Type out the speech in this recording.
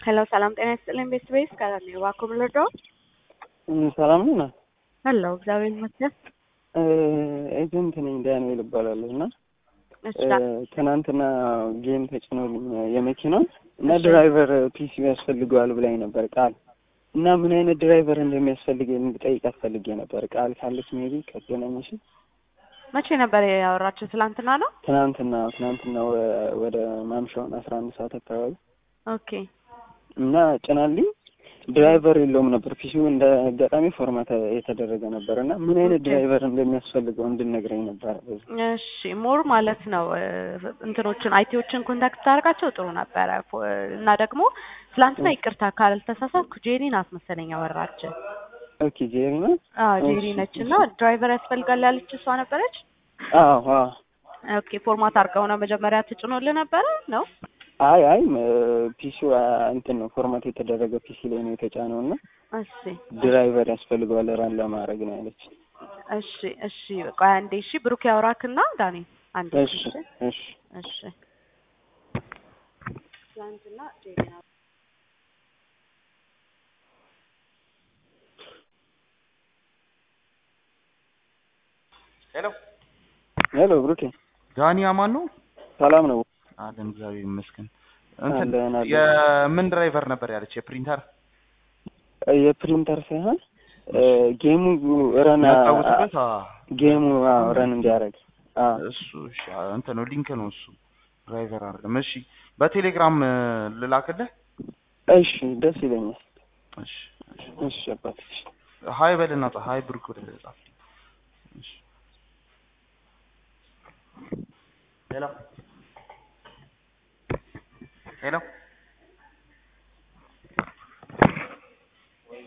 ሄሎ ሰላም ጤና ይስጥልኝ ቤት ቤስ ከላኔ እባክዎ ምን ልርዳዎ? ሰላም ነው። ሄሎ እግዚአብሔር ይመስገን። ኤጀንት ነኝ ዳንኤል እባላለሁ እና እሺ ትናንትና ጌም ተጭኖልኝ የመኪናው እና እሺ። ድራይቨር ፒሲ ያስፈልገዋል ብላኝ ነበር ቃል እና ምን አይነት ድራይቨር እንደሚያስፈልግ እንድጠይቃት ፈልጌ ነበር። ቃል ካለች ሜቢ ከገናኘሽ መቼ ነበር ያወራችሁ? ትላንትና ነው? ትናንትና ትናንትና ወ- ወደ ማምሻውን አስራ አንድ ሰዓት አካባቢ ኦኬ እና ጭናልኝ ድራይቨር የለውም ነበር ፒሲው እንደ አጋጣሚ ፎርማት የተደረገ ነበር እና ምን አይነት ኦኬ። ድራይቨር እንደሚያስፈልገው እንድነግረኝ ነበር። በዚህ እሺ ሞር ማለት ነው እ፣ እንትኖችን አይቲዎችን ኮንታክት ታደርጋቸው ጥሩ ነበረ ፎ- እና ደግሞ ትላንትና ይቅርታ ካልተሳሳትኩ ጄሪ ናት መሰለኝ ያወራችን። ኦኬ ጄሪ ነው። አዎ ጄሪ እሺ፣ ነች እና ድራይቨር ያስፈልጋል ያለች እሷ ነበረች። አዎ አዎ። ኦኬ ፎርማት አድርገው ነው መጀመሪያ ትጭኖልህ ነበረ ነው? አይ አይ ፒሲው እንትን ነው ፎርማት የተደረገ ፒሲ ላይ ነው የተጫነው እና እሺ ድራይቨር ያስፈልገዋል ራን ለማድረግ ነው ያለች። እሺ እሺ ቆይ አንዴ እሺ ብሩክ ያውራክና ዳኒ አንዴ እሺ እሺ እሺ ትላንትና ጄሪ ናት ሄሎ ሄሎ ብሩኬ ዳኒ አማን ነው ሰላም ነው? አለን እግዚአብሔር ይመስገን እንትን አለን አለን። የምን ድራይቨር ነበር ያለች የፕሪንተር የፕሪንተር ሳይሆን ጌሙ ረን የሚያጫውትበት አ፣ ጌሙ አዎ ረን እንዲያደርግ አዎ እሱ እሺ አ፣ እንትን ነው ሊንክ ነው እሱ ድራይቨር አይደለም እሺ በቴሌግራም እ፣ ልላክልህ እሺ ደስ ይለኛል። እሺ እሺ እሺ አባት እሺ ሀይ በልና ጻፍ ሀይ ብሩክ ብለህ ጻፍ እሺ ሄሎ ሄሎ